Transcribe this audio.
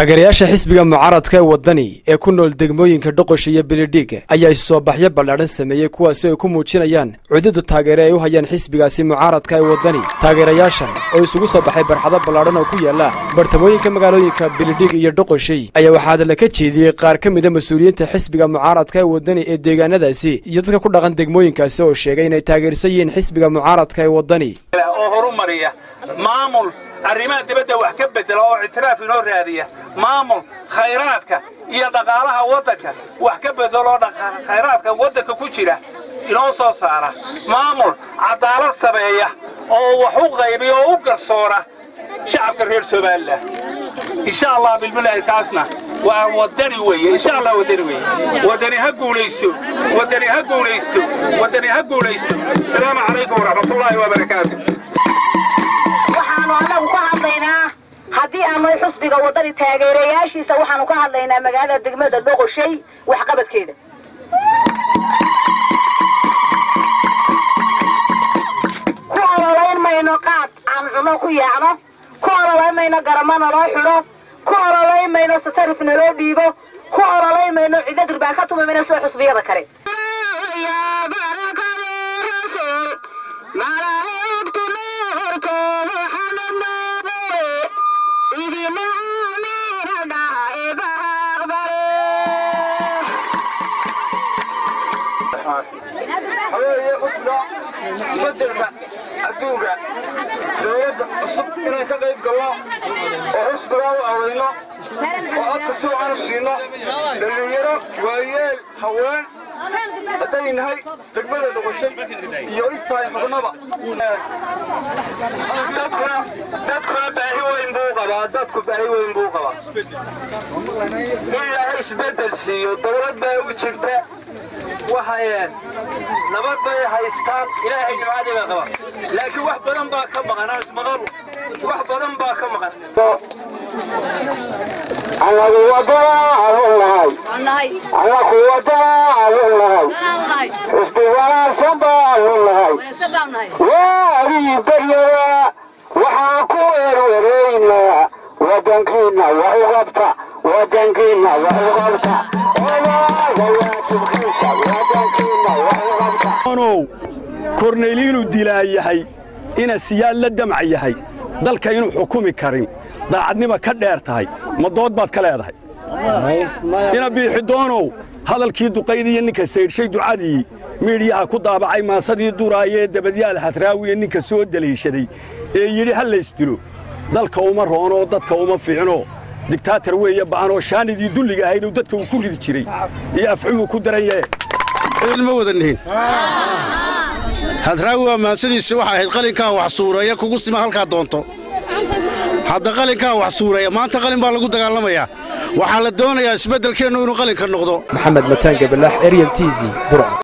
taageerayaasha xisbiga mucaaradka ee waddani ee ku nool degmooyinka dhoqosh iyo bilidhiig ayaa isu soo baxyo ballaadhan sameeyey kuwaasi ay ku muujinayaan cududda taageere ay u hayaan xisbigaasi mucaaradka ee waddani taageerayaashan oo isugu soo baxay barxado ballaadhan oo ku yaala bartamooyinka magaalooyinka bilidhiig iyo dhoqoshay ayaa waxaa hadalla ka jeediyey qaar ka mida mas-uuliyiinta xisbiga mucaaradka ee waddani ee deegaanadaasi iyo dadka ku dhaqan degmooyinkaasi oo sheegay inay taageersan yihiin xisbiga mucaaradka ee waddani oo horumariya maamul arrimaha dibadda wax ka bedela oo ictiraaf inoo raadiya maamul khayraadka iyo dhaqaalaha waddanka wax ka bedeloo khayraadka waddanka ku jira inoo soo saara maamul cadaalad sameeya oo wax u qaybiya oo u garsoora shacabka reer somalilan insha allah bilbilaahi kaasna waa wadani weeye insha allah wadani weeye wadani ha guulaysto wadani ha guulaysto wadani ha guulaysto asalaamu calaykum waraxmatullaahi wabarakaatu waxaanu annagu ka hadlaynaa haddii aanu xusbiga waddani taageerayaashiisa waxaanu ka hadlaynaa magaalada degmada dhoqoshay waxqabadkeeda ku ololayn mayno qaad aan cuno ku yaacno ku ololayn mayno garamo naloo xidho ku ololayn mayno satarif naloo dhiibo ku ololayn mayno cidlo durbaan ka tumi mayno sida xusbiyada kale haweeye xusbiga isbedelka adduunka dowladda cusub inaan ka qayb galno oo xusbigaa u codayno oo codka si wacan u siino dhallinyaro waayeel haween hadday nahay degmada doqoshay iyo intahay xubnaba dadkuna baahi weyn buu qabaa dadku baahi weyn buu qabaa in ilaahay isbedel siiyo dowlad baa u jirta waxayeen nabad bay haystaan ilaahay nimcadii bay qabaan laakiin wax badan baa ka maqan aan ismaqal wax badan baa ka maqan anagu wadanaanu nahay anaku wadanaanu nahay xisbi wanaagsan baanu nahay waagii baryada waxaan ku weerweeraynaa wadankiina wax u qabta wadankiina wax u qabta olaaga waajibkiisa wadankiina wax u qabta ow korneyl inuu dilaa yahay ina siyaad la damac yahay dalka inuu xukumi karin daacadnima ka dheer tahay ma dood baad ka leedahay ina biixidoonow hadalkii duqaydiiyo ninka saydhshay ducadii miidhyaha ku daabacay maasadii duraayee dabadyaal hadraawiye ninka soo deliishaday ee yidhi ha laysdilo dalka uma roonoo dadka uma fiicno digtaatar weeye ba'anoo shaanidii dulliga ahayd uu dadka uu ku ridi jiray iyo afcuguu ku daran yahe ma wadannihin hadraawi waa mahadsandiisi waxay ahayd qalinkaa wax suureeya kugu sima halkaa doonto hadda qalinkaa wax suureeya maanta qalin baa lagu dagaalamayaa waxaa la doonayaa isbeddelkeennu inuu qalinka noqdo maxamed mataan gabalaax eryal t v burc